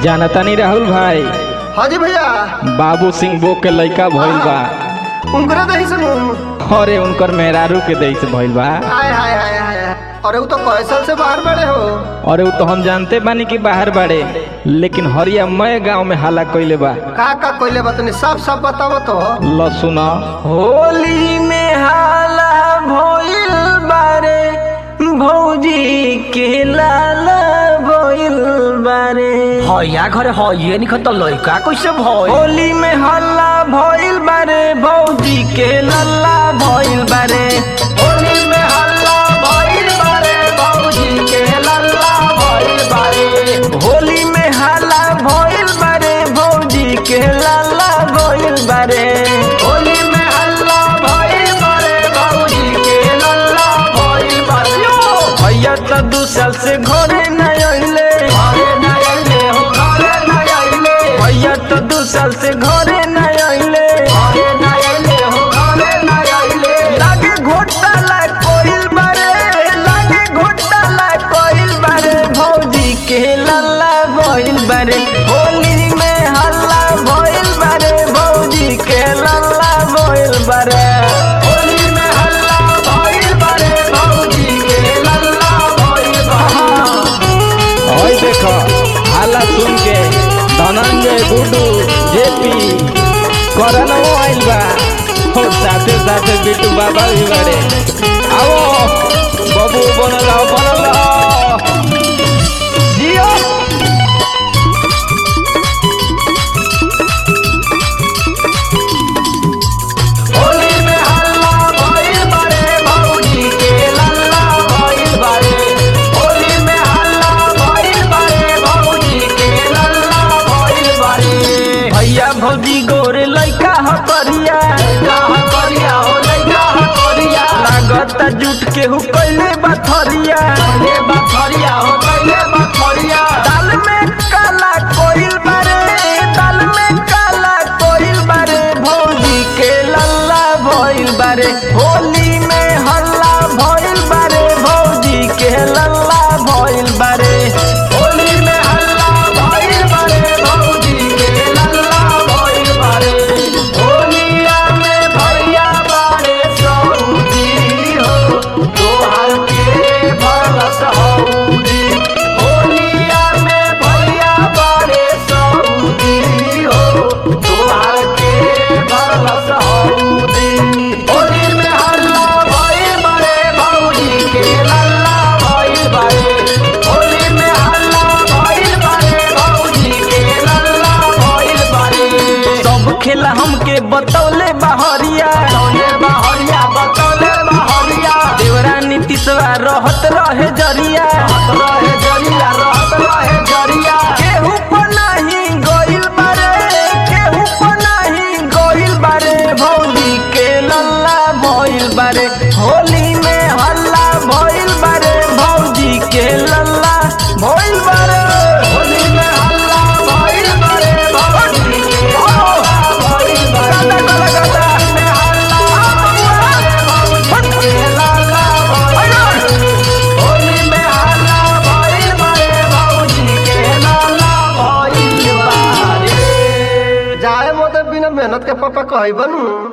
जानता नहीं राहुल भाई हाँ जी भैया बाबू सिंह बो के लइका भइल बा उनकरे दही से मुंह अरे उनकर मेहरारू के दई से भइल बा हाय हाय हाय हाय अरे वो तो कैसल से बाहर बड़े हो अरे वो तो हम जानते बानी कि बाहर बाड़े लेकिन हरिया मय गांव में हाला कइले बा का का कोइले बतनी सब सब बताओ तो ल सुना होली में हाला भइल बारे भौजी के लाला भइल बारे हया घरे हये निखन त लइका कैसे भय होली में हल्ला भइल बारे भौजी के लल्ला भइल बारे होली में हल्ला भइल बारे बाबूजी के लल्ला भइल बारे होली में हल्ला भइल बारे भौजी के लल्ला भइल बारे होली में हल्ला भइल बारे बाबूजी के लल्ला भइल बारे भैया तो दू साल से घरे न अइले घरे न अइले हो घरे न अइले भैया तो दू साल से घरे न अइले घरे न अइले हो घरे न अइले लागे घोटाला कोइल बारे लागे घोटाला कोइल बारे भौजी के लल्ला भइल बारे होली में हल्ला भइल बारे भौजी के लल्ला भइल बारे होली में हल्ला भइल बारे बाबूजी के लल्ला भइल बारे ओए देखो हाला सुन के धनंजय गुड्डू जेपी करनो आइल बा और साथे साथे बिट्टू बाबा भी बाड़े आओ बबू बनल आओ, बनल आओ। जियो होली में हल्ला भइल बारे बाबूजी के लल्ला भइल बारे होली में हल्ला भइल बारे बाबूजी के लल्ला भइल बारे भैया भौजी गोरे लइका ह करिया कहा करिया हो लइका ह करिया लागता जुट के हु कइले बथरिया ले बथरिया हो कइले बथरिया दाल में काला कोइल बारे दाल में काला कोइल बारे भौजी के लल्ला भइल बारे होली में हल्ला भइल बारे भौजी के लल्ला भइल बारे होली में हल्ला भइल बारे बाबूजी के लल्ला भइल बारे होलिया में भैया बारे सऊदी हो तोहर के भरस हऊदी होलिया में भैया बारे सऊदी हो तोहर के भरस हऊदी होली में हल्ला भइल बारे बाबूजी के लल्ला भइल बारे होली में हल्ला भइल बारे बाबूजी के लल्ला भइल बारे सब खेला हमके बतौले बहरिया तौले बहरिया बतौले बहरिया देवरा नीतीशवा रहत रहे जरिया रहे जरिया रहत रहे जरिया केहू पर नाही गइल बारे केहू पर नाही गइल बारे भौजी के लल्ला भइल बारे होली में हल्ला भइल बारे भौजी के लल्ला भइल बारे होली में हल्ला भइल बारे बाबूजी के लल्ला भइल बारे गाता गाता गाता होली में हल्ला भइल बारे बाबूजी के लल्ला भइल बारे होली में हल्ला भइल बारे बाबूजी के लल्ला भइल बारे जाए मोते बिना मेहनत के पापा कही बनू